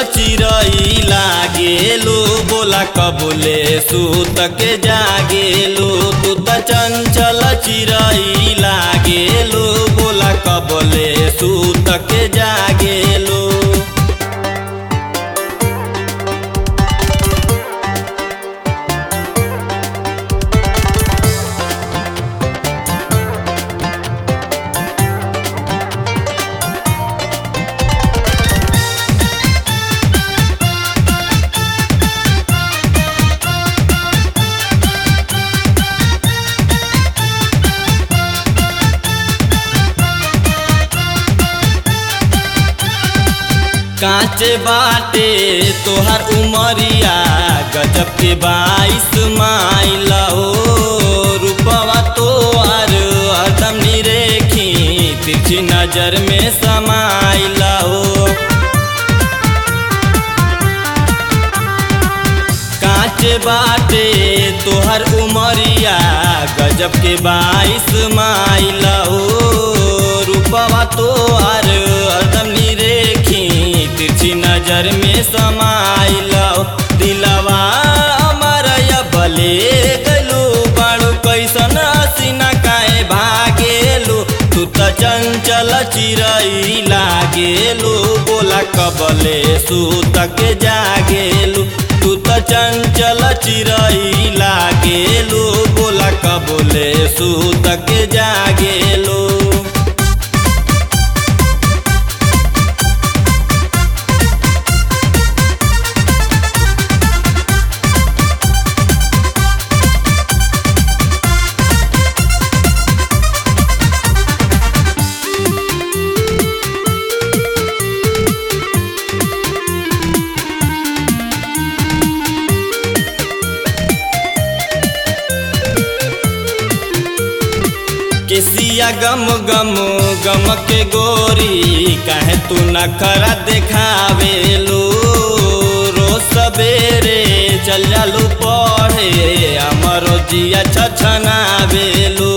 चिरई लागेलू बोला कबुले सूत के जागेलू तू त चंचल चिरई लागेलू बोला कबुले सूत के जागेलू कांचे बाटे तोहर उमरिया गजब के बाईस माइल हो रूपवा तोहर हरदम निरेखी तिरछी नजर में समाइल हो कांचे बाटे तोहर उमरिया गजब के बाईस माइल हो रूपवा तोहर हरदम निरेखी तिरछी नजर में समाइल दिलवा अमर बले गलू बाड़ू कैसन हसीना काहे भागेलू तू त चंचल चिरई लागेलू बोला कबले सूत के जागेलू तू त चंचल चिरई लागेलू बोला कबले सूत के जागेलू केसिया गम गम गम के गोरी काहे तू नखरा देखावेलू रोज सवेरे चल जालू पढ़े हमरो जिया छछनावेलू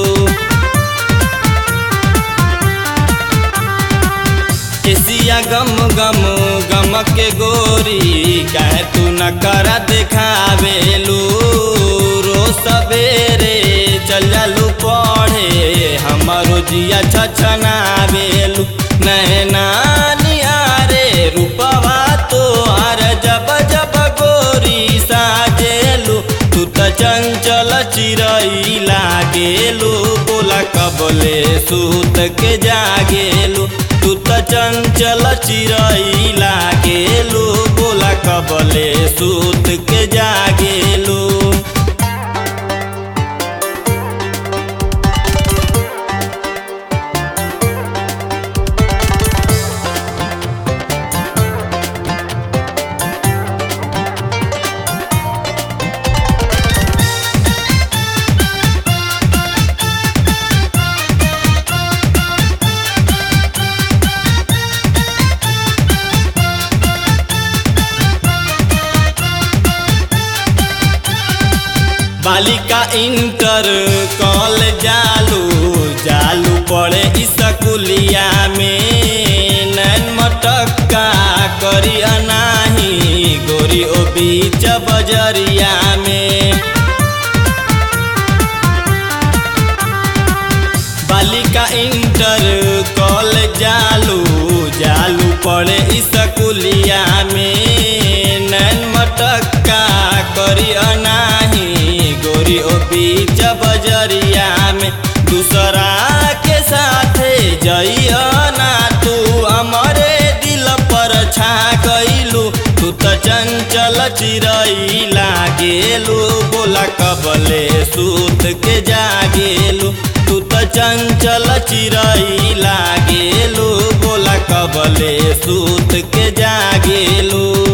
केसिया गम गम गम के गोरी काहे तू नखरा देखावेलू रोज सवेरे चल जालू पढ़े हमारो जिया छछनावेलू नैना निहारे रूपवा तोहार जब जब गोरी साजेलू तू त चंचल चिरई लागेलू बोला कबले सूत के जागेलू तू त चंचल चिरई लागेलू बोला कबले सूत के जागेलू बालिका इंटर कॉल जालू जालू पड़े स्कूलिया में नैन मटक्का करी अनाही गोरी ओ बीच बजरिया में बालिका इंटर कॉल जालू जालू पड़े स्कूलिया में नैन मटक्का करी अनाही गोरी ओ बीच बजरिया में दूसरा के साथे जइया ना तू हमारे दिल पर छा गइलू तू त चंचल चिरई लागेलू बोला कबले सूत के जागेलू तू त चंचल चिरई लागेलू बोला कबले सूत के जागेलू